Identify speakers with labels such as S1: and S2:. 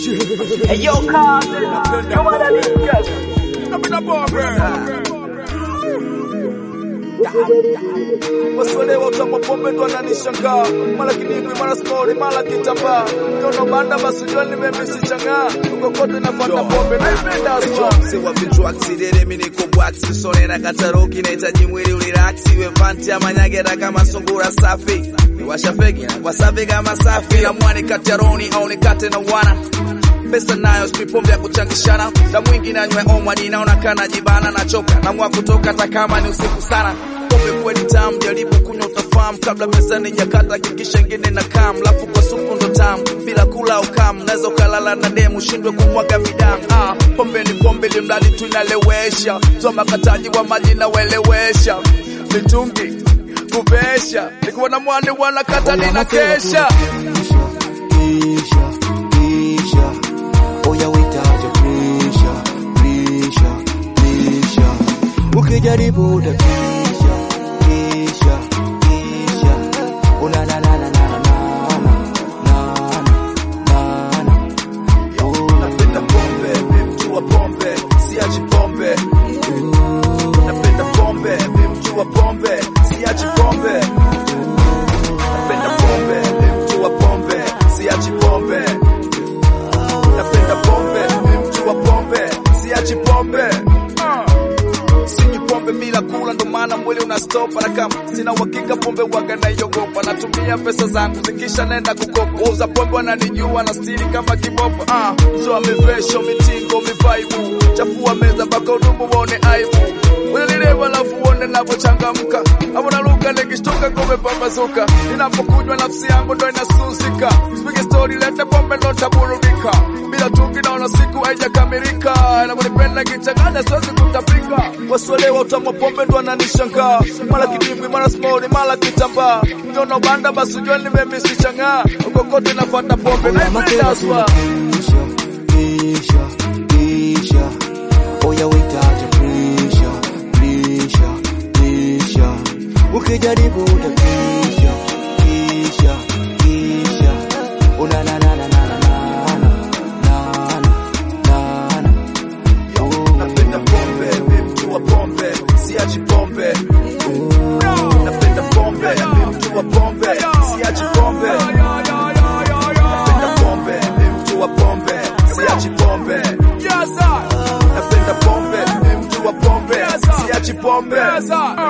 S1: Hey, yo, Carter, come on, let's
S2: Napenda pombe. Wasiolewa utamu pombe ndo ananishangaa, mara kinibwi, mara skori, mara kitambaa. Ndono banda basi jua nimemisi changaa, uko kote napata pombe naipenda aswa.
S3: Mse wa vichwa aksidere mimi niko bwaksi sone na kataroki nahitaji mwili uliraksi we vanti ya manyagera kama sungura safi niwasha fegi na wasafi kama safi na mwani kati ya roni au nikate na wana pesa nayo sipipombe ya kuchangishana da mwingi nanywe omwa ninaona kana jibana nachoka namwa kutoka hata kama ni usiku sana pombe kweli tamu jaribu kunywa utafahamu kabla pesa nijakata kikisha ingine na kam lafu kwa supu ndo tamu bila kula au kam naweza ukalala na demu shindwe kumwaga midamu ah, pombe ni pombe limradi tu inalewesha toa makataji wa maji nawelewesha mitungi kuvesha nikiwa na mwani wanakata nina kesha
S4: Kisha, kisha, oya witaje presha, presha, presha. Ukijaribu utatisha, kisha, kisha. Una na na na na na na na na na.
S3: napenda pombe mi mtu wa pombe siachi pombe napenda pombe mi mtu wa pombe siachi pombe napenda pombe mi mtu wa pombe siachi pombe napenda pombe mi mtu wa pombe siachi pombe Ah. Sinywi pombe bila kula, ndo maana mwili una stop. Na kama sina uhakika pombe waga naiogopa, natumia pesa zangu zikisha nenda kukopa. Wauza pombe wananijua na stili kama kibopa. Ah, zoa mivesho, mitingo, mivaibu, chafua meza mpaka udumu waone aibu. Unanilewa alafu uone navyochangamka, hapo naruka nikishtuka ngome pambazuka. Ninapokunywa nafsi yangu ndo inasusika, sipige stori, lete pombe ndo taburudika. Bila tungi naona siku haijakamilika, na kunipenda kichanganya siwezi kutapika. Wasiolewa utamu wa pombe ndo ananishangaa, mara kidimbwi, mara small, mara kitambaa. Ndono banda basi jua nimemisi chang'aa, uko kote nafuata pombe naipenda aswa.
S4: Kisha, kisha, kisha. Oya witaje presha, presha, presha. Ukijaribu utatisha, kisha, kisha. Una na na na na na na na na na.
S3: Napenda pombe, mi mtu wa pombe, siachi pombe. Napenda pombe, mi mtu wa pombe, siachi pombe. Napenda pombe, mi mtu wa pombe, siachi pombe.
S2: Yes, sir.
S3: Napenda pombe, mi mtu wa pombe, siachi pombe.
S2: Yes, sir.